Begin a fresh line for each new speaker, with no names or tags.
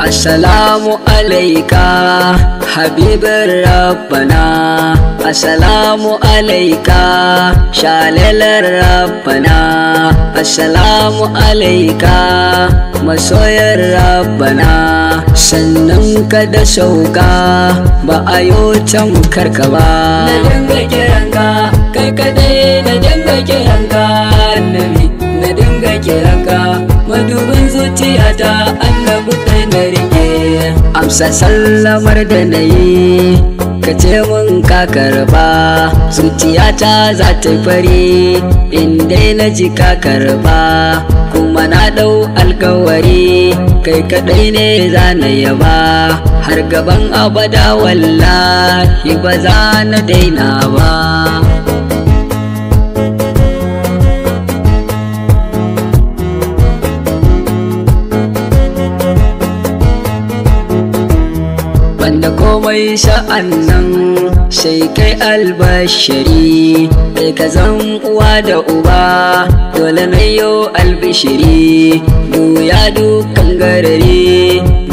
Assalamu alaika habibin rabbana Assalamu alaika shalalar rabbana Assalamu alaika masoyar rabbana sannan ka da sauka ba a yo tamkarka ba na dinga kiranka kai kadai na dinga kiranka annabi na dinga kiranka madubin zuciyata annabi kai na rike amsa sallamar da na yi ka ce mun ka karba zuciyata za ta fari inda na ji ka karba kuma na ɗau alkawari kai kaɗai ne za na yaba har gaban abada wallahi ba za na daina ba banda komai sha'an nan sai kai albashari kai ka zan uwa da uba dole na yo albishiri duya dukan garari